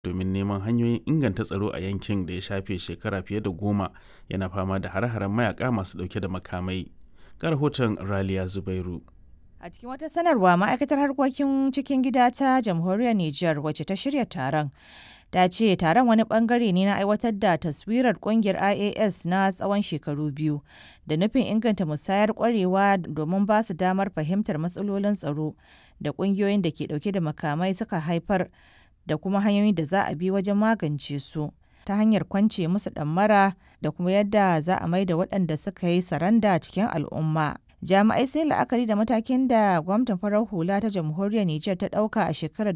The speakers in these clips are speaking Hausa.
domin neman hanyoyin inganta tsaro a yankin da ya shafe shekara fiye da goma yana fama da hare-haren mayaka masu dauke da makamai. Ga rahoton Raliya Zubairu. A cikin wata sanarwa ma'aikatar harkokin cikin gida ta jamhuriyar Nijar wacce ta shirya taron. Ta ce taron wani bangare ne na aiwatar da taswirar kungiyar IAS na tsawon shekaru biyu da nufin inganta musayar kwarewa domin ba su damar fahimtar matsalolin tsaro da kungiyoyin da ke dauke da makamai suka haifar da kuma hanyoyin da za a bi wajen magance su ta hanyar kwance musu ɗammara da kuma yadda za a maida waɗanda suka yi saranda cikin al'umma. jami'ai sai la'akari da matakin da gwamnatin farar hula ta jamhuriyar Nijar ta ɗauka a shekarar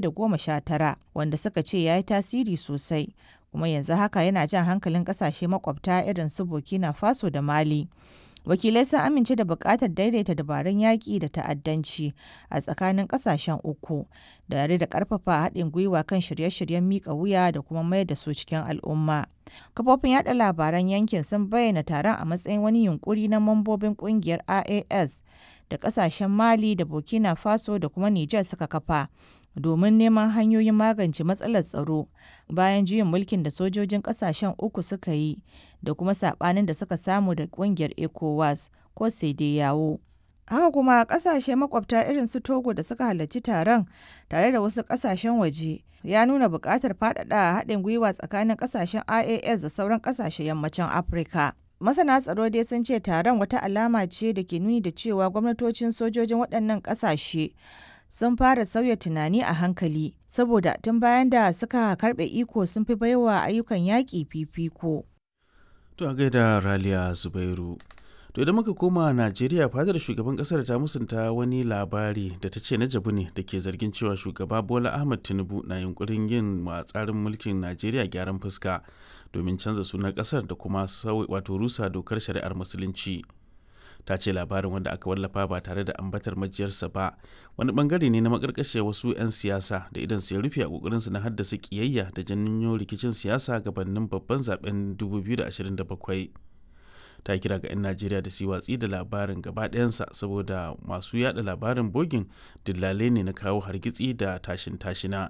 2019 wanda suka ce ya yi tasiri sosai kuma yanzu haka yana jan hankalin ƙasashe makwabta irin su burkina faso da mali wakilai sun amince da buƙatar daidaita dabarun yaƙi da ta'addanci a tsakanin ƙasashen uku da da ƙarfafa haɗin gwiwa kan shirye-shiryen miƙa wuya da kuma mayar da su cikin al'umma kafofin yada labaran yankin sun bayyana taron a matsayin wani yunkuri na mambobin ƙungiyar ias da ƙasashen mali da burkina faso da kuma niger suka kafa domin neman hanyoyin magance matsalar tsaro bayan juyin mulkin da sojojin kasashen uku suka yi da kuma sabanin da suka samu da kungiyar ecowas ko sai yawo haka kuma kasashe makwabta irin su togo da suka halarci taron tare da wasu kasashen waje ya nuna buƙatar faɗaɗa haɗin gwiwa tsakanin kasashen ias da sauran kasashen yammacin afirka masana tsaro dai sun ce taron wata alama ce da ke nuni da cewa gwamnatocin sojojin waɗannan ƙasashe sun fara sauya tunani a hankali saboda tun bayan da suka karbe iko sun fi baiwa ayyukan yaƙi fifiko. To a gaida Raliya Zubairu. To idan muka koma Najeriya fadar shugaban kasar ta musunta wani labari da ta ce na jabu ne da ke zargin cewa shugaba Bola Ahmed Tinubu na yunkurin yin wa tsarin mulkin Najeriya gyaran fuska domin canza sunan kasar da kuma wato rusa dokar shari'ar musulunci. ta ce labarin wanda aka wallafa ba tare da ambatar majiyarsa ba wani bangare ne na makarkashe wasu 'yan siyasa da idan su ya rufe a kokarinsu na haddasa kiyayya da janyo rikicin siyasa gabanin babban zaben 2027 ta kira ga 'yan najeriya da su watsi da labarin gaba ɗayansa saboda masu yada labarin bogin dillalai ne na kawo hargitsi da tashin tashina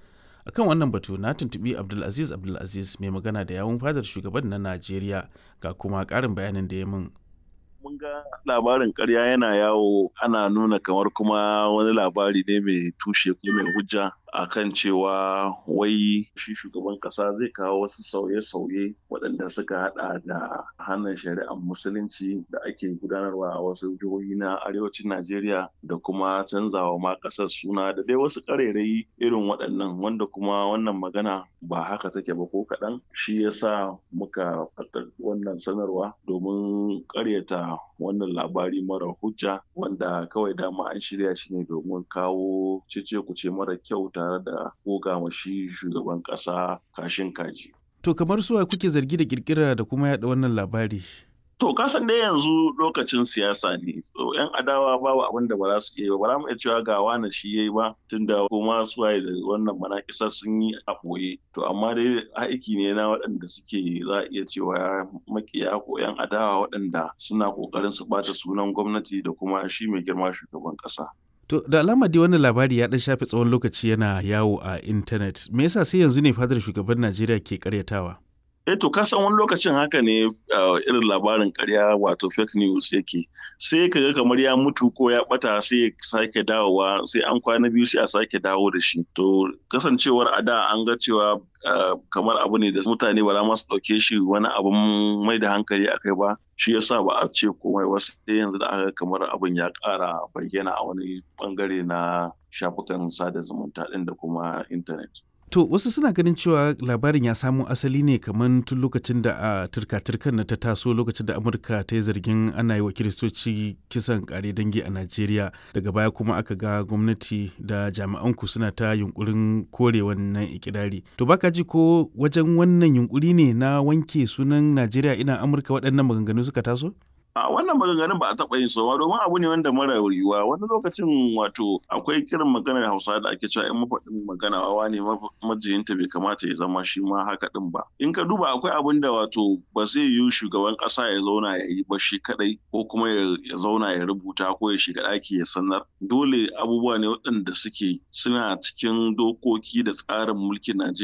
akan wannan batu na tuntubi abdulaziz abdulaziz mai magana da yawun fadar shugaban na najeriya ga kuma ƙarin bayanin da ya min mun ga labarin karya yana yawo ana nuna kamar kuma wani labari ne mai tushe ko mai hujja akan cewa wai shi shugaban kasa zai kawo wasu sauye-sauye waɗanda suka hada da hannun shari'ar musulunci da ake gudanarwa a wasu jihohi na arewacin najeriya da kuma canzawa ma ƙasar suna da dai wasu ƙarairayi irin waɗannan wanda kuma wannan magana ba haka take ba ko kaɗan shi yasa muka fata wannan sanarwa domin ƙaryata wannan labari mara hujja wanda kawai dama an shirya shi ne domin kawo cece kuce mara kyau tare da goga shi shugaban kasa kashin kaji. To kamar suwa kuke zargi da kirkira da kuma yada wannan labari? To kasan dai yanzu lokacin siyasa ne. So yan adawa babu abin da ba za su iya ba. Ba za mu iya cewa ga wani shi yayi ba tunda kuma suwaye da wannan manakisa sun yi a ɓoye. To amma dai aiki ne na waɗanda suke za a iya cewa makiya ko yan adawa waɗanda suna ƙoƙarin su ɓata sunan gwamnati da kuma shi mai girma shugaban ƙasa. To da alama dai wannan labari ya dan shafe tsawon lokaci yana yawo a intanet. Me yasa sai yanzu ne fadar shugaban Najeriya ke karyatawa? Eh to ka san wani lokacin haka ne irin labarin karya wato fake news yake. Sai ka ga kamar ya mutu ko ya bata sai ya sake dawowa sai an kwana biyu sai a sake dawo da shi. To kasancewar a da an ga cewa kamar abu ne da mutane ba za su ɗauke shi wani abun mai da hankali a kai ba shi yasa ba a ce komai ba sai yanzu da aka kamar abin ya ƙara bayyana a wani bangare na shafukan sada zumunta ɗin da kuma intanet. To wasu suna ganin cewa labarin ya samo asali ne kamar tun lokacin da a turka-turkan na ta taso lokacin da Amurka ta yi zargin ana yi wa kiristoci kisan kare dangi a Najeriya daga baya kuma aka ga gwamnati da jami'an ku suna ta yunkurin kore wannan ikirari. To baka ji ko wajen wannan yunkuri ne na wanke sunan Najeriya ina Amurka waɗannan maganganu suka taso? a wannan maganganun ba a taɓa yin sowa domin abu ne wanda mara yiwuwa wani lokacin wato akwai kiran maganar hausa da ake cewa in mafaɗin magana wawa ne majiyinta bai kamata ya zama shi ma haka ɗin ba in ka duba akwai abin da wato ba zai yi shugaban ƙasa ya zauna ya yi ba shi kaɗai ko kuma ya zauna ya rubuta ko ya shiga ɗaki ya sanar dole abubuwa ne waɗanda suke suna cikin dokoki da tsarin mulkin najeriya